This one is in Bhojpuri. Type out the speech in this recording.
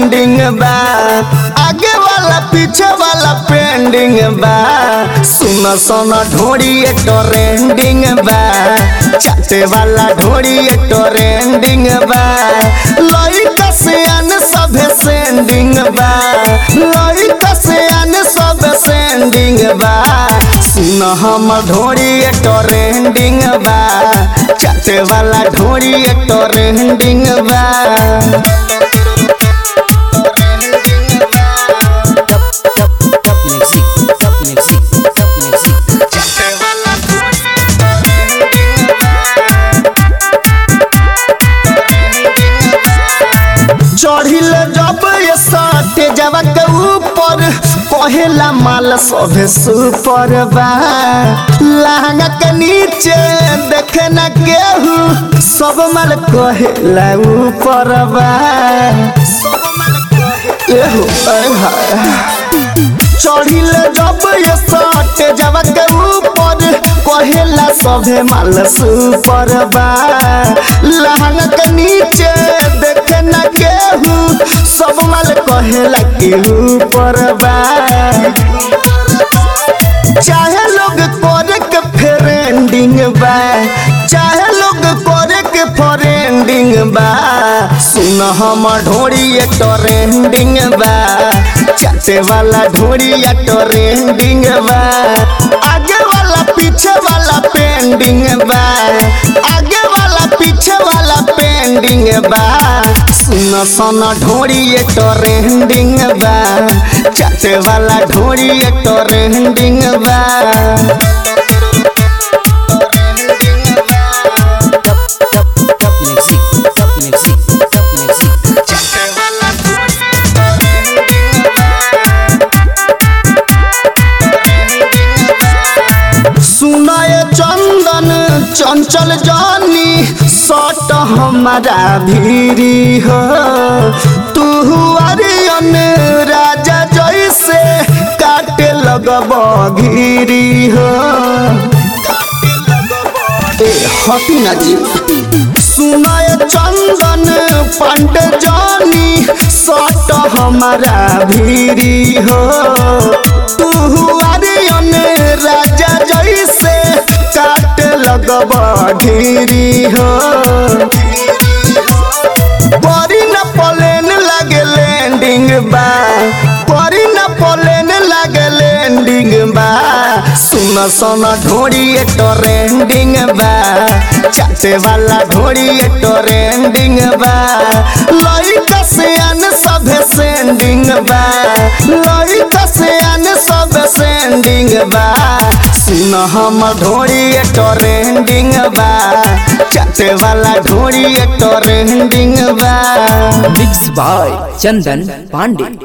ट्रेंडिंग बा आगे वाला पीछे वाला पेंडिंग बा सुन सुन ढोड़ी ट्रेंडिंग बा चाटे वाला ढोड़ी ट्रेंडिंग बा लइका से अन सभे सेंडिंग बा लइका से अन सब सेंडिंग बा सुन हम ढोड़ी ट्रेंडिंग बा चाटे वाला ढोड़ी ट्रेंडिंग बा Top, top, top music, top music, top music. चढ़िल जब ये सटे जब के ऊपर कहेला माल सभे सुपर बा लहंगा के नीचे देखे न केहू सब माल कहेला ऊपर बा एहो, ऐ हाय। चढ़िल जब ये सटे जब के ऊपर कहेला सभे माल सुपर बा लहंगा के नीचे देखे न केहू सब माल कहेला के ऊपर बा चाहे लोग करे के फ्रेंडिंग बा चाहे लोग करे के फ्रेंडिंग बा सुन हम ढोड़ी ट्रेंडिंग बा चाटे वाला ढोड़ी ट्रेंडिंग बा आगे वाला पीछे वाला पेंडिंग बा आगे वाला पीछे वाला पेंडिंग बा सुन सुन ढोड़ी ट्रेंडिंग बा चाटे वाला ढोड़ी ट्रेंडिंग बा Top, top, top music, top music, top music. सुनाए चंदन चंचल जानी सट हमारा भीरी हो तू अरियन राजा जैसे काटे लगब घीरी हो ए हटी ना जी सुनाए चंदन पंड जानी सट हमारा भीरी हो तू अरियन राजा जैसे काट लगब ढेरी हो परी न पलेन लागे लैंडिंग बा परी न पलेन लागे लैंडिंग बा सुन सुन ढोड़ी ट्रेंडिंग बा चाटे वाला ढोड़ी ट्रेंडिंग बा लइका से अन सभे सेंडिंग बा लइका से अन सब सेंडिंग बा सुन हम ढोड़ी ट्रेंडिंग बा चाटे वाला ढोड़ी ट्रेंडिंग बा Mixed by Chandan Pandey.